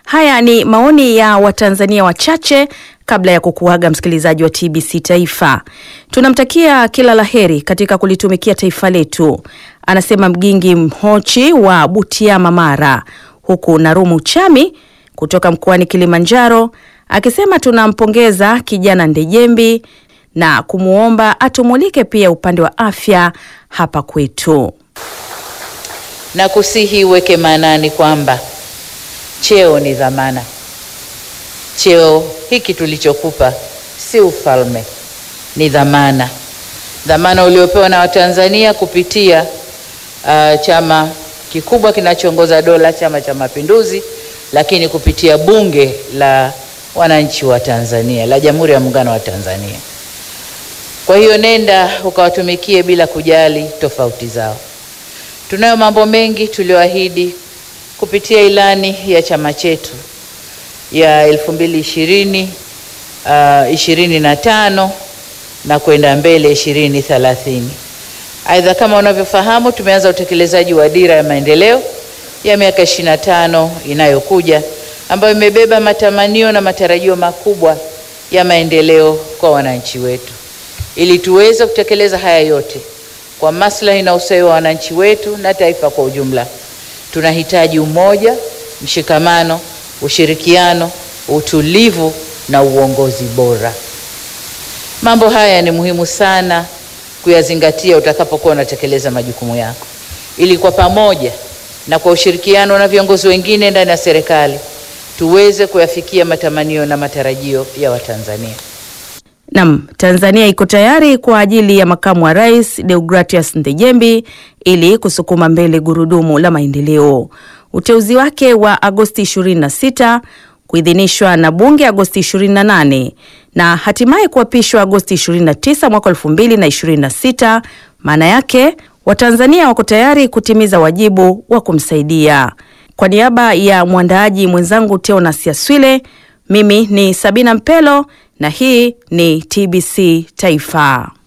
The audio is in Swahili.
Haya ni maoni ya Watanzania wachache kabla ya kukuaga msikilizaji wa TBC Taifa. Tunamtakia kila laheri katika kulitumikia taifa letu, anasema Mgingi Mhochi wa Butiama, Mara, huku Narumu Chami kutoka mkoani Kilimanjaro akisema tunampongeza kijana Ndejembi na kumwomba atumulike pia upande wa afya hapa kwetu. na kusihi uweke maanani kwamba cheo ni dhamana. Cheo hiki tulichokupa si ufalme, ni dhamana, dhamana uliopewa na Watanzania kupitia uh, chama kikubwa kinachoongoza dola, Chama cha Mapinduzi, lakini kupitia Bunge la Wananchi wa Tanzania la Jamhuri ya Muungano wa Tanzania. Kwa hiyo nenda ukawatumikie bila kujali tofauti zao. Tunayo mambo mengi tulioahidi kupitia ilani ya chama chetu ya elfu mbili ishirini uh, ishirini na tano na kwenda mbele ishirini thelathini. Aidha, kama unavyofahamu, tumeanza utekelezaji wa dira ya maendeleo ya miaka ishirini na tano inayokuja ambayo imebeba matamanio na matarajio makubwa ya maendeleo kwa wananchi wetu. Ili tuweze kutekeleza haya yote kwa maslahi na ustawi wa wananchi wetu na taifa kwa ujumla, tunahitaji umoja, mshikamano, ushirikiano, utulivu na uongozi bora. Mambo haya ni muhimu sana kuyazingatia utakapokuwa unatekeleza majukumu yako, ili kwa pamoja na kwa ushirikiano na viongozi wengine ndani ya serikali tuweze kuyafikia matamanio na matarajio ya Watanzania. Nam, Tanzania iko tayari kwa ajili ya makamu wa rais Deogratias Ndejembi ili kusukuma mbele gurudumu la maendeleo. Uteuzi wake wa Agosti 26 kuidhinishwa na bunge Agosti 28 na hatimaye kuapishwa Agosti 29 mwaka 2026. Maana yake Watanzania wako tayari kutimiza wajibu wa kumsaidia. Kwa niaba ya mwandaaji mwenzangu Teonas Yaswile, mimi ni Sabina Mpelo na hii ni TBC Taifa.